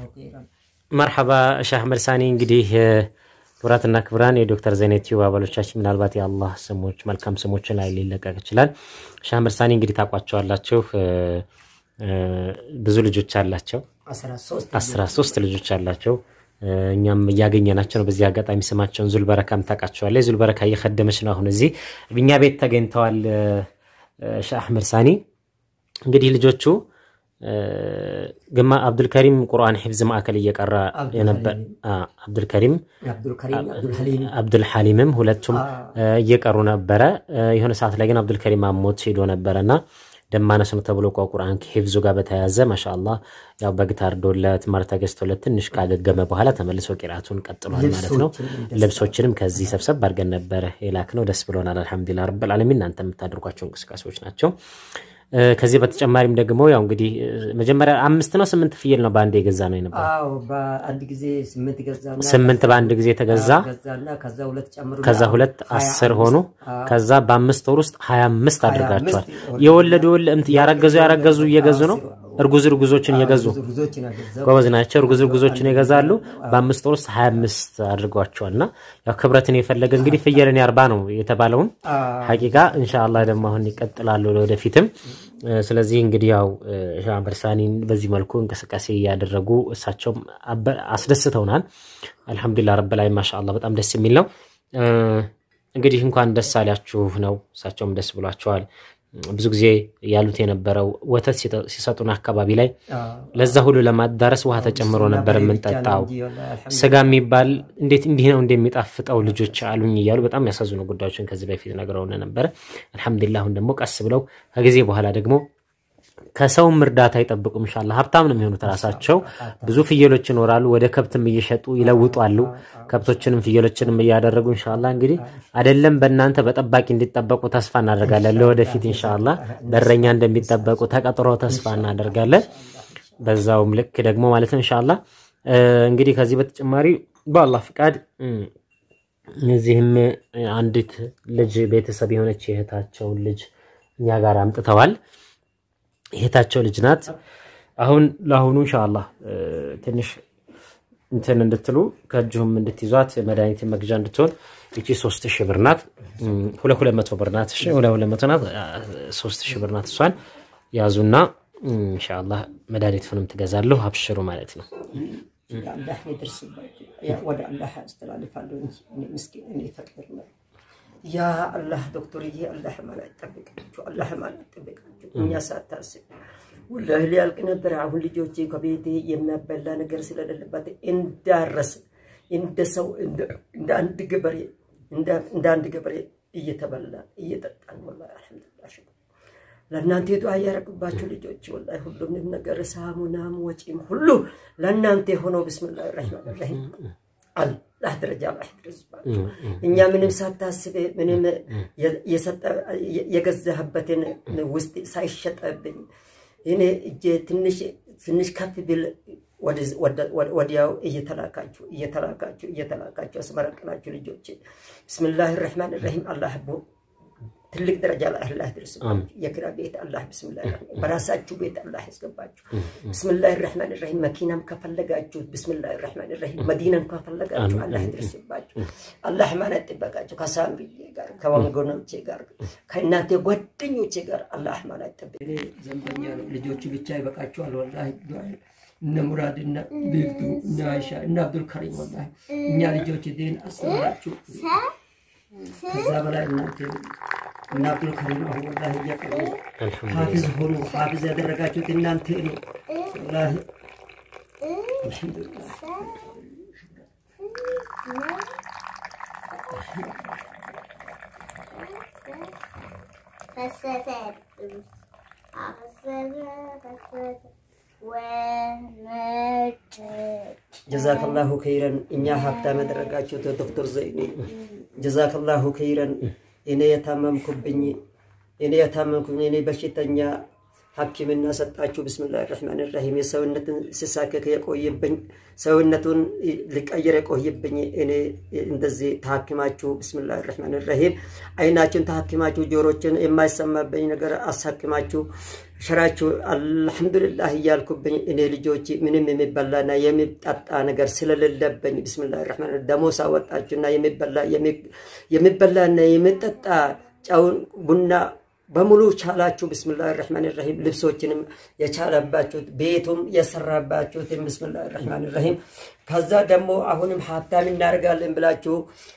ኸይረን። መርሐባ ሻህ አህመድ ሳኒ። እንግዲህ ክቡራትና ክቡራን የዶክተር ዘይነት ቲዩብ አባሎቻችን ምናልባት የአላህ ስሞች መልካም ስሞችን ላይ ሊለቀቅ ይችላል። ሻህ አህመድ ሳኒ እንግዲህ ታውቋቸዋላችሁ። እ፣ ብዙ ልጆች አላቸው። አስራ ሶስት አስራ ሶስት ልጆች አላቸው። እ፣ እኛም እያገኘናቸው ነው። በዚህ አጋጣሚ ስማቸውን ዙልበረካም ታውቃቸዋለህ። ዙልበረካ እየከደመች ነው። አሁን እዚህ እኛ ቤት ተገኝተዋል። እ፣ ሻህ አህመድ ሳኒ እንግዲህ ልጆቹ እ፣ ግማ አብዱልከሪም ቁርአን ሒፍዝ ማዕከል እየቀራ የነበር አ፣ አብዱልከሪም አብዱልከሪም አብዱልሐሊም አብዱልሐሊምም ሁለቱም እ፣ እየቀሩ ነበረ። እ፣ የሆነ ሰዓት ላይ ግን አብዱልከሪም አሞት ሄዶ ነበረና ደም ማነስ ነው ተብሎ እኮ ቁርአን ከሂፍዙ ጋር በተያያዘ ማሻአላ ያው በግ ታርዶለት ማር ተገዝቶለት ትንሽ ካገገመ በኋላ ተመልሶ ቂራቱን ቀጥሏል ማለት ነው። ልብሶችንም ከዚህ ሰብሰብ አድርገን ነበረ የላክ ነው። ደስ ብሎናል። አልሐምዱሊላህ ረብል ዓለሚን። እናንተ የምታደርጓቸው እንቅስቃሴዎች ናቸው። እ፣ ከዚህ በተጨማሪም ደግሞ ያው እንግዲህ እ፣ መጀመሪያ አምስት ነው ስምንት ፍየል ነው በአንድ የገዛ ነው የነበረ አዎ በአንድ ጊዜ ስምንት ገዛና ስምንት በአንድ ጊዜ ተገዛ። ገዛና ከዛ ሁለት ጨምሮ ከዛ ሁለት ሀያ አስር አምስት ሆኑ። አዎ። ከዛ በአምስት ወር ውስጥ ሀያ አምስት ሀያ አድርጋቸዋል። አምስት የወለዱ ወለ- እንትን ያረገዙ ያረገዙ እየገዙ ነው። እርጉዝ እርጉዞችን እየገዙ ብዙ ብዙዎችን አገዛው ጎበዝ ናቸው። እርጉዝ እርጉዞችን ይገዛሉ። በአምስት ወር ውስጥ ሀያ አምስት አድርጓቸዋል። እና ያው ክብረትን የፈለገ እንግዲህ ፍየልን ያርባ ነው የተባለውን ሐቂቃ ኢንሻአላህ ደግሞ አሁን ይቀጥላሉ ለወደፊትም። እ፣ ስለዚህ እንግዲህ ያው እ፣ ሻህ አህመድ ሳኒን በዚህ መልኩ እንቅስቃሴ እያደረጉ እሳቸውም አበ- አስደስተውናል። አልሐምዱሊላህ ረብ ላይ ማሻአላህ በጣም ደስ የሚል ነው። እ፣ እንግዲህ እንኳን ደስ አላችሁ ነው። እሳቸውም ደስ ብሏቸዋል። ብዙ ጊዜ ያሉት የነበረው ወተት ሲጠ- ሲሰጡን አካባቢ ላይ ለዛ ሁሉ ለማዳረስ ውሃ ተጨምሮ ነበር የምንጠጣው። ስጋ የሚባል እንዴት እንዲህ ነው እንደሚጣፍጠው ልጆች አሉኝ እያሉ በጣም ያሳዝኑ ጉዳዮችን ከዚህ በፊት ነግረውን ነበረ። አልሐምዱሊላህ አሁን ደግሞ ቀስ ብለው ከጊዜ በኋላ ደግሞ ከሰውም እርዳታ አይጠብቁም። ኢንሻላህ ሀብታም ነው የሚሆኑት ራሳቸው። ብዙ ፍየሎች ይኖራሉ። ወደ ከብትም እየሸጡ ይለውጧሉ። ከብቶችንም ፍየሎችንም እያደረጉ ኢንሻላህ እንግዲህ አይደለም በእናንተ በጠባቂ እንዲጠበቁ ተስፋ እናደርጋለን። ለወደፊት ኢንሻላህ በረኛ እንደሚጠበቁ ተቀጥሮ ተስፋ እናደርጋለን። በዛውም ልክ ደግሞ ማለት ነው ኢንሻላህ እ፣ እንግዲህ ከዚህ በተጨማሪ በአላህ ፍቃድ እ፣ እዚህም አንዲት ልጅ ቤተሰብ የሆነች የእህታቸውን ልጅ እኛ ጋር አምጥተዋል። እህታቸው ልጅ ናት። አሁን ለአሁኑ ኢንሻአላህ እ፣ ትንሽ እንትን እንድትሉ ከእጅሁም እንድትይዟት መድኃኒት መግዣ እንድትሆን ይቺ ሶስት ሺህ ብር ናት። እም፣ ሁለት ሁለት መቶ ብር ናት። እሺ ሁለት ሁለት መቶ ናት። አ፣ ሶስት ሺህ ብር ናት። እሷን ያዙና እም፣ ኢንሻአላህ መድኃኒቱንም ትገዛለሁ። አብሽሩ ማለት ነው። አላህ ይደርስባቸው። ያ ወደ አላህ አስተላልፋለሁ እንጂ እኔ ምስኪን እኔ ፈቅር ነው። ያ አላህ ዶክተርዬ አላህ ማለት ጠብቃችሁ፣ አላህ ማለት ጠብቃችሁ። እኛ ሳታስብ ወላሂ ሊያልቅ ነበር። አሁን ልጆቼ ከቤቴ የሚያበላ ነገር ስለሌለባት እንዳረስ እንደ ሰው እንደ አንድ ገበሬ እንደ አንድ ገበሬ እየተበላ እየጠጣን ወላሂ አልሐምዱሊላህ ሽኩር ለእናንተ ዱዓ እያደረግባችሁ ልጆች ወላሂ ሁሉም ነገር ሳሙናም ወጪም ሁሉ ለእናንተ የሆነው ብስምላህ ራህማን ራሂም አላህ ደረጃ ላይ ድረስባችሁ። እኛ ምንም ሳታስብ ምንም የገዛህበትን ውስጥ ሳይሸጠብኝ እኔ እጄ ትንሽ ትንሽ ከፍ ቢል ወዲያው እየተላካችሁ እየተላካችሁ እየተላካችሁ አስመረቅናችሁ ልጆች ብስምላህ ራህማን ራሂም አላህ ትልቅ ደረጃ ላይ አላህ ድረስባችሁ። የኪራ ቤት አላህ ብስምላህ በራሳችሁ ቤት አላህ ያስገባችሁ። ብስምላህ ራህማን ራሂም መኪናም ከፈለጋችሁ ብስምላህ ራህማን ራሂም መዲናም ከፈለጋችሁ አላህ ድረስባችሁ። አላህ ማለት ጥበቃችሁ ከሳምሪዬ ጋር ከወንጎኖቼ ጋር ከእናቴ ጓደኞቼ ጋር አላህ ማለት ጥበቃ ዘንበኛ ነው። ልጆቹ ብቻ ይበቃችኋል። ወላሂ እነ ሙራድ እነ ቢልቱ እነ አይሻ እነ አብዱልከሪም ወላሂ እኛ ልጆች ዲን አስተምራችሁ ከዛ በላይ እናንተ እና አብዱልከሪም አሁን ወላሂ እያቀሩ ሀፊዝ ሆኑ። ሀፊዝ ያደረጋችሁት እናንተ ነው። ወላሂ አልሐምዱሊላህ ፈሰሰ ወነጭ ጀዛከላሁ ከይረን እኛ ሀብታም ያደረጋችሁት ዶክተር ዘይኔ ጀዛከላሁ ከይረን። እኔ የታመምኩብኝ እኔ የታመምኩብኝ እኔ በሽተኛ ሐኪምና ሰጣችሁ። ብስምላህ ራህማን ራሂም የሰውነትን ስሳከክ የቆየብኝ ሰውነቱን ሊቀየር የቆየብኝ እኔ እንደዚህ ተሐክማችሁ ብስምላህ ራህማን ራሂም አይናችን ተሐክማችሁ ጆሮችን የማይሰማብኝ ነገር አሳክማችሁ ሸራችሁ አልሐምዱሊላህ እያልኩብኝ እኔ ልጆች ምንም የሚበላና የሚጠጣ ነገር ስለሌለብኝ ብስሚላህ ረሕማን ደሞሳ ወጣችሁና የሚበላና የሚጠጣ ጨውን ቡና በሙሉ ቻላችሁ ብስምላህ ራህማን ራሂም ልብሶችንም የቻለባችሁት ቤቱም የሰራባችሁትን ብስምላህ ራህማን ራሂም ከዛ ደግሞ አሁንም ሀብታም እናደርጋለን ብላችሁ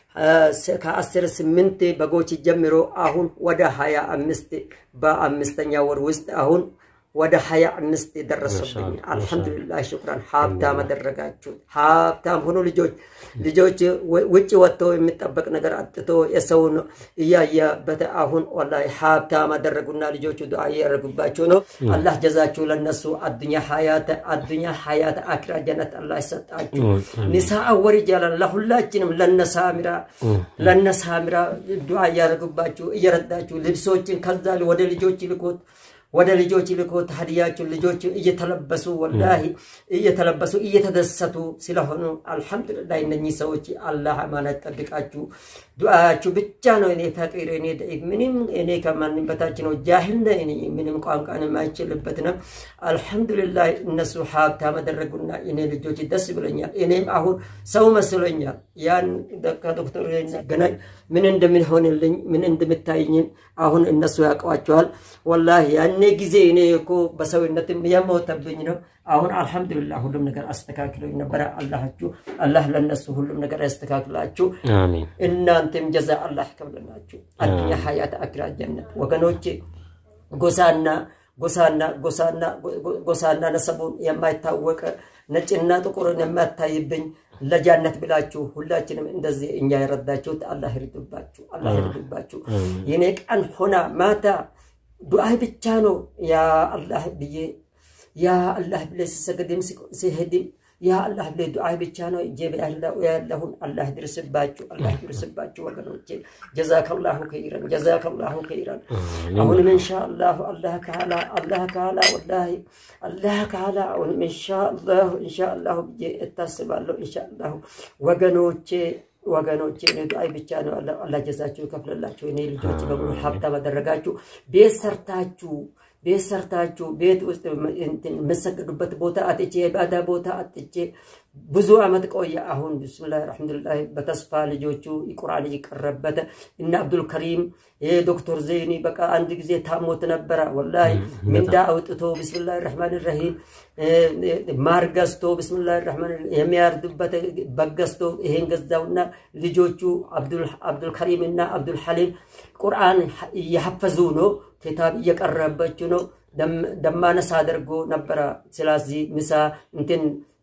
ከአስር ስምንት በጎች ጀምሮ አሁን ወደ ሀያ አምስት በአምስተኛ ወር ውስጥ አሁን ወደ ሀያ አምስት የደረሰብኝ አልሐምዱሊላህ ሽኩራን ሀብታም አደረጋችሁ ሀብታም ሆኖ ልጆች ልጆች ውጭ ወጥተው የሚጠበቅ ነገር አጥቶ የሰውን እያየበት አሁን ወላሂ ሀብታም አደረጉና ልጆቹ ዱዓ እያደረጉባቸው ነው አላህ ጀዛችሁ ለነሱ አዱኛ ሀያት አዱኛ ሀያት አክራ ጀነት አላህ ይሰጣችሁ ኒሳ ወሪጃላን ለሁላችንም ለነሳሚራ ለነሳሚራ ዱዓ እያደረጉባችሁ እየረዳችሁ ልብሶችን ከዛ ወደ ልጆች ልኮት ወደ ልጆች ልኮት ሀዲያችሁን ልጆች እየተለበሱ ወላሂ እየተለበሱ እየተደሰቱ ስለሆኑ አልሐምዱሊላህ እነኚህ ሰዎች አላህ አማናት ጠብቃችሁ ዱዓያችሁ ብቻ ነው እኔ ፈቂር እኔ ደኢፍ ምንም እኔ ከማንም በታች ነው ጃሂል ነኝ ምንም ቋንቋን የማይችልበት ነው አልሐምዱሊላህ እነሱ ሀብታም አደረጉና እኔ ልጆች ደስ ብሎኛል እኔም አሁን ሰው መስሎኛል ያን ከዶክተር ገናኝ ምን እንደምንሆንልኝ ምን እንደምታይኝን አሁን እነሱ ያውቀዋቸዋል ወላሂ ያኔ ጊዜ እኔ እኮ በሰውነትም የሞተብኝ ነው አሁን አልሐምዱሊላህ ሁሉም ነገር አስተካክለው ነበረ አላችሁ አላህ ለነሱ ሁሉም ነገር ያስተካክላችሁ አሜን እናንተም ጀዛ አላህ ከብለናችሁ አዱኛ ሀያት አክራ ጀነት ወገኖቼ ጎሳና ጎሳና ጎሳና ጎሳና ነሰቡን የማይታወቅ ነጭና ጥቁርን የማታይብኝ ለጃነት ብላችሁ ሁላችንም እንደዚህ እኛ የረዳችሁት አላህ ይርዱባችሁ አላህ ይርዱባችሁ የኔ ቀን ሆና ማታ ዱዓይ ብቻ ነው ያ አላህ ብዬ ያ አላህ ብለ ሲሰገድም ሲሄድም ያ አላህ ብለ ዱዓይ ብቻ ነው እጄ ያለሁን አላህ ድርስባችሁ አላህ ድርስባችሁ ወገኖቼ ጀዛከላሁ ከይረን ጀዛከላሁ ከይረን አሁንም ኢንሻአላሁ አላህ ካላ አላህ ካላ ወላሂ አላህ ካላ አሁንም ኢንሻአላሁ ኢንሻአላሁ ብዬ እታስባለሁ ኢንሻአላሁ ወገኖቼ ወገኖቼ እኔ ዱዓይ ብቻ ነው አላህ ጀዛችሁ ይከፍልላችሁ እኔ ልጆች በሙሉ ሀብታም አደረጋችሁ ቤት ሰርታችሁ ቤት ሰርታችሁ ቤት ውስጥ የምሰግዱበት ቦታ አጥቼ የባዳ ቦታ አጥቼ ብዙ አመት ቆየ አሁን ብስሚላህ አልሐምዱሊላህ በተስፋ ልጆቹ ቁርአን እየቀረበት እና አብዱልከሪም ዶክተር ዘይኒ በቃ አንድ ጊዜ ታሞት ነበረ ወላሂ ምንዳ አውጥቶ ብስሚላህ ራህማን ራሂም ማር ገዝቶ ብስሚላህ ራህማን የሚያርዱበት በግ ገዝቶ ይሄን ገዛውና ልጆቹ አብዱልከሪም እና አብዱልሐሊም ቁርአን እየሐፈዙ ነው ኪታብ እየቀረበችው ነው ደማነሳ አድርጎ ነበረ ስለዚህ ምሳ እንትን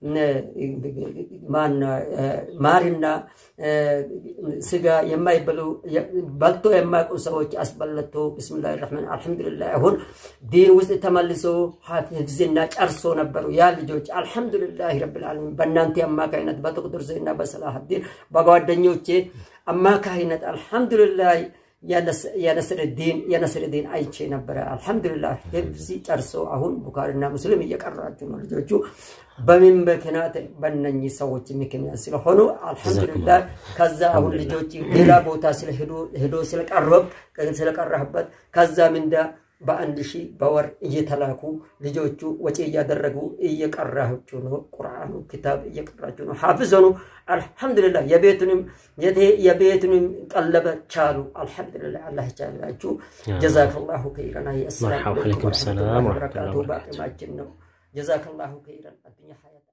ማርና ስጋ የማይበሉ በልቶ የማያውቁ ሰዎች አስበለቶ ብስምላህ ረሕማን አልሐምዱሊላህ አሁን ዲን ውስጥ ተመልሶ ሀፍዝና ጨርሶ ነበሩ ያ ልጆች አልሐምዱሊላህ ረብልዓለሚን በእናንተ አማካይነት በጥቁጥር ዘይና በሰላሀዲን በጓደኞቼ አማካይነት አልሐምዱሊላህ የነስርዲን የነስርዲን አይቼ ነበረ አልሐምዱሊላህ ህፍዚ ጨርሶ አሁን ቡካሪና ሙስሊም እየቀራችሁ ነው ልጆቹ በምን ምክንያት በእነኚህ ሰዎች ምክንያት ስለሆኑ አልሐምዱሊላህ ከዛ አሁን ልጆች ሌላ ቦታ ስለሄዱ ሄዶ ስለቀረብ ስለቀረህበት ከዛ ምንዳ በአንድ ሺህ በወር እየተላኩ ልጆቹ ወጪ እያደረጉ እየቀራችሁ ነው። ቁርአኑ ኪታብ እየቀራችሁ ነው። ሐፍዝ ሆኑ። አልሐምዱሊላህ የቤቱንም የቤቱንም ቀለበ ቻሉ። አልሐምዱሊላህ አላህ ቻላችሁ። ጀዛከላሁ ከይረን። አሰላሙ መርሐባ አለይኩም አለይኩም ሰላም ወረሕመቱላሂ ወረሕመቱላሂ ወበረካቱሁ። ወበረካቱሁ። በአቅማችን ነው። ጀዛከላሁ ከይረን። አዱኛ ሀያት